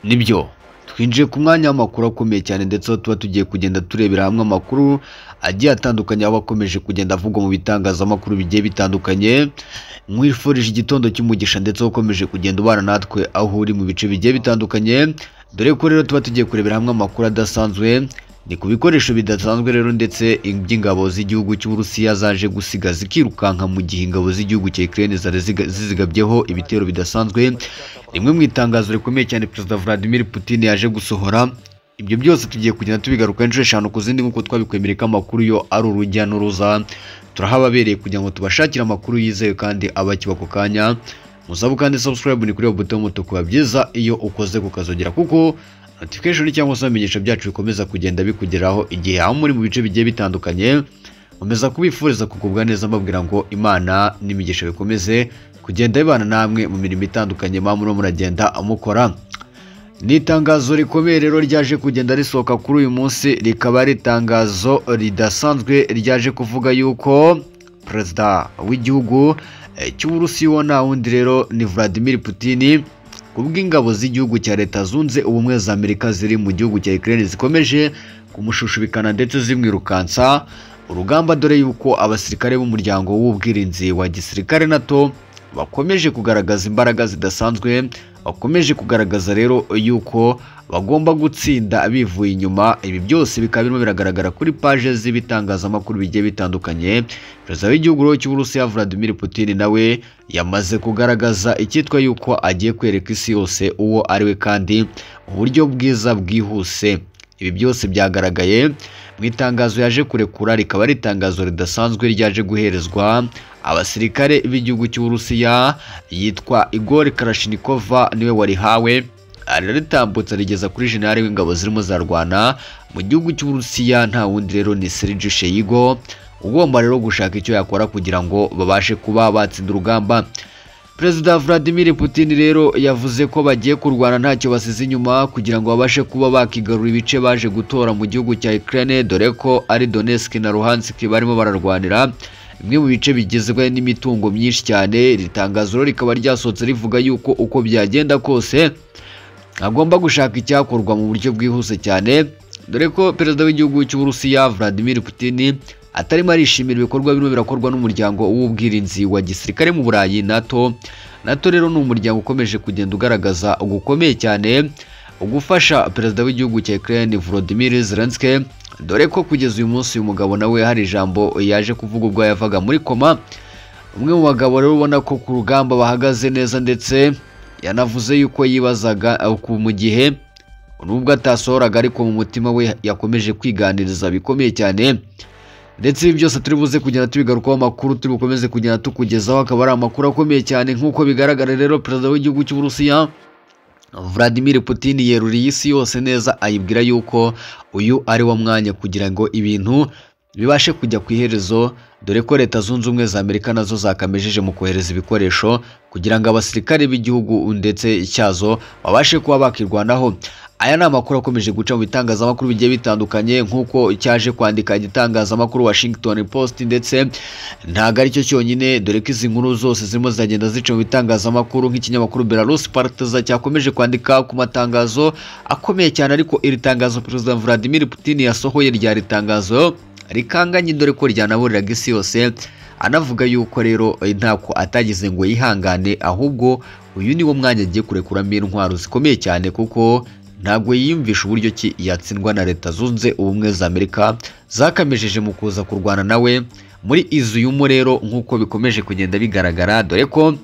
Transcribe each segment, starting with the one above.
nibyo twinjiye ku mwanya w'amakuru akomeye cyane ndetse aho tuba tugiye kugenda turebera hamwe amakuru agiye atandukanye aba akomeje kugenda avugwa mu bitangazamakuru bigiye bitandukanye mwifurije igitondo cy'umugisha ndetse ukomeje kugenda ubana natwe aho uri mu bice bigiye bitandukanye dore ko rero tuba tugiye kurebera hamwe amakuru adasanzwe ni ku bikoresho bidasanzwe rero ndetse by'ingabo z'igihugu cy'uburusiya zaje gusiga zikirukanka mu gihe ingabo z'igihugu cya Ukraine zari ziga- zizigabyeho ibitero bidasanzwe rimwe mu itangazo rikomeye cyane perezida Vladimir Putin yaje gusohora ibyo byose tugiye kugenda tubigaruka inshuro eshanu ku zindi nk'uko twabikwemereye ko amakuru yo ari urujya n'uruza turahababereye kugira ngo tubashakire amakuru yizewe kandi abakiba ako kanya musabu kandi subscribe ni kuri iyo buto y'umutuku biba byiza iyo ukoze kukazogera kuko notification cyangwa se ibimenyetso byacu bikomeza kugenda bikugeraho igihe aho muri mu bice bigiye bitandukanye nkomeza kubifuriza kugubwa neza mbabwira ngo imana n'imigisha bikomeze kugenda bibana namwe mu mirimo itandukanye mba murimo muragenda mukora ni itangazo rikomeye rero ryaje kugenda risohoka kuri uyu munsi rikaba ari itangazo ridasanzwe ryaje kuvuga yuko perezida w'igihugu eh, cy'uburusiya uwo nta wundi rero ni Vladimir Putin ku bw'ingabo z'igihugu cya leta zunze ubumwe za amerika ziri mu gihugu cya Ukraine zikomeje kumushushubikana ndetse zimwirukansa urugamba dore yuko abasirikare b'umuryango w'ubwirinzi wa gisirikare nato bakomeje kugaragaza imbaraga zidasanzwe bakomeje kugaragaza rero yuko bagomba gutsinda bivuye inyuma ibi byose bikaba birimo biragaragara kuri paje z'ibitangazamakuru bigiye bitandukanye perezida w'igihugu rero cy'uburusiya Vladimir Putin nawe yamaze kugaragaza icyitwa yuko agiye kwereka isi yose uwo ari we kandi uburyo bwiza bwihuse ibi byose byagaragaye mu itangazo yaje kurekura rikaba ari itangazo ridasanzwe ryaje guherezwa abasirikare b'igihugu cy'uburusiya yitwa igor karashinikova niwe warihawe araritambutsa rigeza kuri jenerali w'ingabo zirimo zarwana mu gihugu cy'uburusiya nta wundi rero ni serge sheyigo ugomba rero gushaka icyo yakora kugira ngo babashe kuba batsinda urugamba Perezida Vladimir Putin rero yavuze ko bagiye kurwana ntacyo basize inyuma kugira ngo babashe kuba bakigarura ibice baje gutora mu gihugu cya Ukraine dore ko ari Donetsk na Luhansk barimo bararwanira bimwe mu bice bigizwe n'imitungo myinshi cyane iri tangazo rero rikaba ryasohotse rivuga yuko uko byagenda kose agomba gushaka icyakorwa mu buryo bwihuse cyane dore ko perezida w'igihugu cy'uburusiya Vladimir Putin atarimo arishimira ibikorwa birimo birakorwa n'umuryango w'ubwirinzi wa gisirikare mu burayi NATO NATO rero ni umuryango ukomeje kugenda ugaragaza gukomeye cyane ugufasha perezida w'igihugu cya Ukraine Volodymyr Zelensky dore ko kugeza uyu munsi uyu mugabo nawe hari ijambo yaje kuvuga ubwo yavaga muri koma umwe mu bagabo rero ubona ko ku rugamba bahagaze neza ndetse yanavuze yuko yibazaga eh, ku- mu gihe nubwo atasohoraga ariko mu mutima we yakomeje kwiganiriza bikomeye cyane ndetse ibi byose turi buze kugenda tubigarukaho amakuru turi bukomeze kugenda tukugezaho akaba ari amakuru akomeye cyane nk'uko bigaragara rero perezida w'igihugu cy'uburusiya Vladimir Putin yeruriye isi yose neza ayibwira yuko uyu ari wo mwanya kugira ngo ibintu bibashe kujya ku iherezo dore ko leta zunze ubumwe za Amerika nazo zakamejeje mu kohereza ibikoresho kugira ngo abasirikare b'igihugu ndetse cyazo babashe kuba bakirwanaho aya ni amakuru akomeje guca mu bitangazamakuru bigiye bitandukanye nk'uko cyaje kwandika igitangazamakuru Washington Post ndetse ntabwo aricyo cyonyine dore ko izi nkuru zose zirimo ziragenda zica mu bitangazamakuru nk'ikinyamakuru Belarus Partiza cyakomeje kwandika ku matangazo akomeye cyane ariko iri tangazo Perezida Vladimir Putin yasohoye ryari tangazo rikanganye dore ko ryanaburiraga isi yose anavuga yuko rero eh, ntako atagize ngo yihangane ahubwo uyu ni wo mwanya agiye kurekuramo intwaro zikomeye cyane kuko ntabwo yiyumvisha uburyo ki yatsindwa na leta zunze ubumwe za amerika zakamejeje mu kuza kurwana nawe muri izuyumu rero nk'uko bikomeje kugenda bigaragara dore ko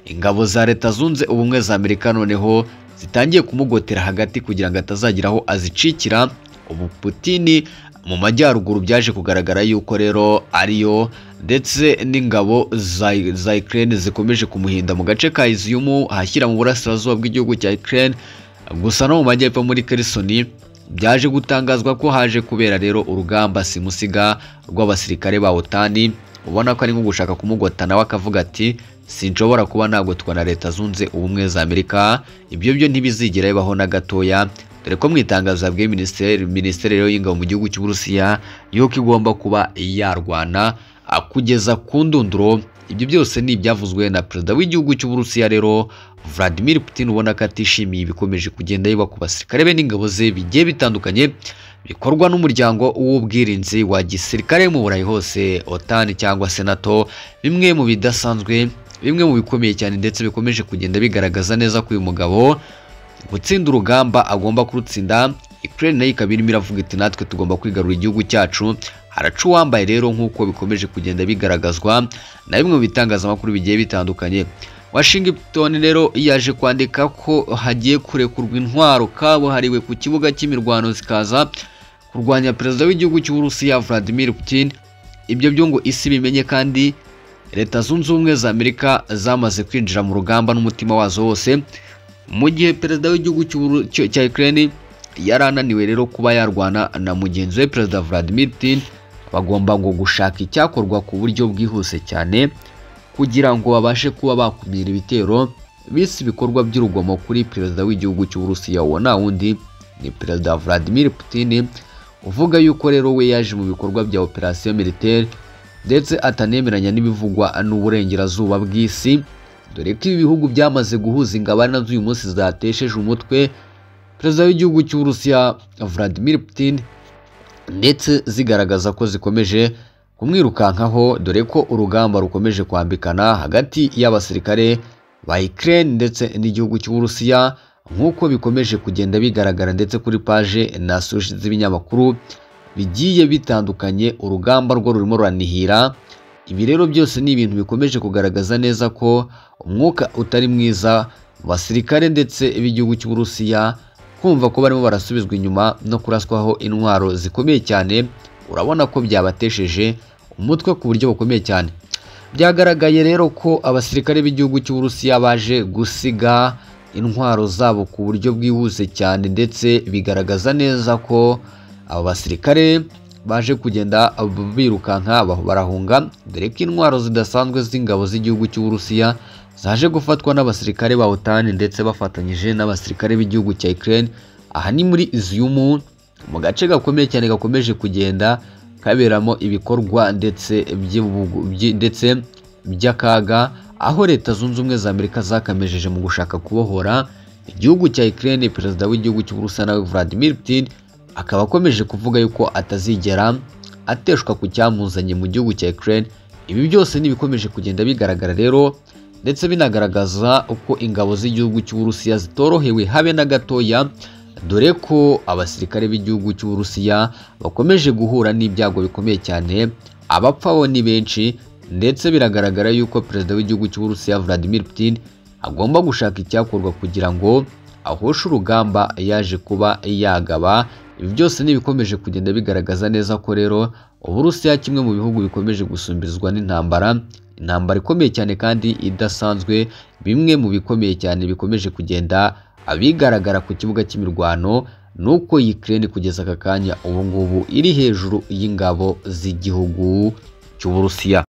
ingabo za leta zunze ubumwe za amerika noneho zitangiye kumugotera hagati kugira ngo atazagira aho azicikira ubu putini mu majyaruguru byaje kugaragara yuko rero ariyo ndetse n'ingabo za, za Ukraine zikomeje kumuhinda mu gace ka Izium ahashyira mu burasirazuba bw'igihugu cya Ukraine gusa no mu majyepfo muri Kherson byaje gutangazwa ko haje kubera rero urugamba simusiga rw'abasirikare ba OTAN ubona ko ari nko gushaka kumugota nawe akavuga ati sinshobora kuba nagotwa na leta zunze ubumwe za amerika ibyo byo ntibizigera bibaho na gatoya dore ko mu itangazo yabwiye minisiteri minisiteri rero y'ingabo mu gihugu cy'uburusiya yuko igomba kuba yarwana ah, kugeza ku ndunduro ibyo byose ni ibyavuzwe na perezida w'igihugu cy'uburusiya rero Vladimir Putin ubona ko atishimiye ibikomeje kugenda yiba ku basirikare be n'ingabo ze bigiye bitandukanye bikorwa n'umuryango w'ubwirinzi wa gisirikare mu burayi hose OTAN cyangwa se NATO bimwe mu bidasanzwe bimwe mu bikomeye cyane ndetse bikomeje kugenda bigaragaza neza ko uyu mugabo gutsinda urugamba agomba kurutsinda Ukraine nayo ikaba irimo iravuga iti natwe tugomba kwigarura igihugu cyacu haraca uwambaye rero nk'uko bikomeje kugenda bigaragazwa na bimwe mu bitangazamakuru bigiye bitandukanye Washington rero yaje kwandika ko hagiye kurekurwa intwaro kabuhariwe ku kibuga cy'imirwano zikaza kurwanya perezida w'igihugu cy'Uburusiya Vladimir Putin ibyo byo ngo isi bimenye kandi Leta Zunze Ubumwe za Amerika zamaze kwinjira mu rugamba n'umutima wazo wose mu gihe perezida w'igihugu cy'Uburu- cyo- cya Ukraine yari ananiwe rero kuba yarwana na mugenzi we perezida Vladimir Putin bagomba ngo gushaka icyakorwa ku buryo bwihuse cyane kugira ngo babashe kuba bakumira ibitero bise ibikorwa by'urugomo kuri perezida w'igihugu cy'Uburusiya uwo nta wundi ni perezida Vladimir Putin uvuga yuko rero we yaje mu bikorwa bya operasiyo militaire ndetse atanemeranya n'ibivugwa n'uburengerazuba bw'isi dore ko ibi bihugu byamaze guhuza ingabane z'uyu munsi zatesheje umutwe perezida w'igihugu cy'Uburusiya Vladimir Putin ndetse zigaragaza ko zikomeje kumwirukankaho dore ko urugamba rukomeje kwambikana hagati y'abasirikare ba Ukraine ndetse n'igihugu cy'Uburusiya nk'uko bikomeje kugenda bigaragara ndetse kuri paje na soshi z'ibinyamakuru bigiye bitandukanye urugamba rwo rurimo ruranihira ibi rero byose ni ibintu bikomeje kugaragaza neza ko umwuka utari mwiza mu basirikare ndetse b'igihugu cy'Uburusiya kumva ko barimo barasubizwa inyuma no kuraswaho intwaro zikomeye cyane urabona ko byabatesheje umutwe ku buryo bukomeye cyane byagaragaye rero ko abasirikare b'igihugu cy'Uburusiya baje gusiga intwaro zabo ku buryo bwihuse cyane ndetse bigaragaza neza ko aba basirikare baje kugenda birukanka ba- barahunga dore ko intwaro zidasanzwe z'ingabo z'igihugu cy'Uburusiya zaje gufatwa n'abasirikare ba OTAN ndetse bafatanyije n'abasirikare b'igihugu cya Ukraine aha ni muri Izium mu gace gakomeye cyane gakomeje kugenda kaberamo ibikorwa ndetse by'ibugu- byi- ndetse by'akaga aho leta zunze ubumwe za Amerika zakamejeje mu gushaka kubohora igihugu cya Ukraine perezida w'igihugu cy'Uburusiya nawe Vladimir Putin akaba akomeje kuvuga yuko atazigera ateshwa ku cyamuzanye mu gihugu cya Ukraine ibi byose ni ibikomeje kugenda bigaragara rero ndetse binagaragaza uko ingabo z'igihugu cy'Uburusiya zitorohewe habe na gatoya dore ko abasirikare b'igihugu cy'Uburusiya bakomeje guhura n'ibyago bikomeye cyane abapfa bo ni benshi ndetse biragaragara yuko perezida w'igihugu cy'Uburusiya Vladimir Putin agomba gushaka icyakorwa kugira ngo ahoshe urugamba yaje kuba yagaba ibi byose ni ibikomeje kugenda bigaragaza neza ko rero Uburusiya kimwe mu bihugu bikomeje gusumbizwa n'intambara intambara ikomeye cyane kandi idasanzwe bimwe mu bikomeye cyane bikomeje kugenda abigaragara ku kibuga cy'imirwano ni uko Ukraine kugeza aka kanya ubu ngubu iri hejuru y'ingabo z'igihugu cy'Uburusiya